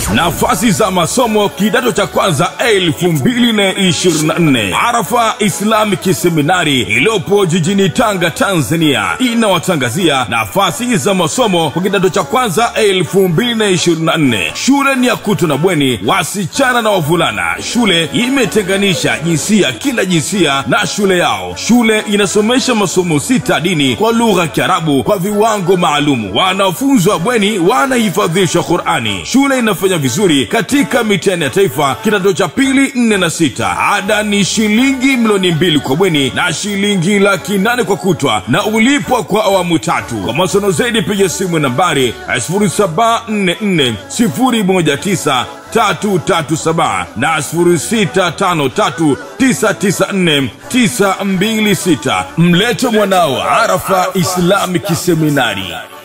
nafasi za masomo kidato cha kwanza 2024 arafa islamic seminari iliyopo jijini tanga tanzania inawatangazia nafasi za masomo kwa kidato cha kwanza 2024 shule ni ya kuto na bweni wasichana na wavulana shule imetenganisha jinsia kila jinsia na shule yao shule inasomesha masomo sita dini kwa lugha ya kiarabu kwa viwango maalumu wanafunzi wa bweni wanahifadhishwa qurani shule inafanya vizuri katika mitihani ya taifa kidato cha pili nne na sita ada ni shilingi milioni mbili kwa bweni na shilingi laki nane kwa kutwa na ulipwa kwa awamu tatu kwa masono zaidi piga simu nambari 0744 319 na 0653994926 mlete mwanao arafa islamic seminari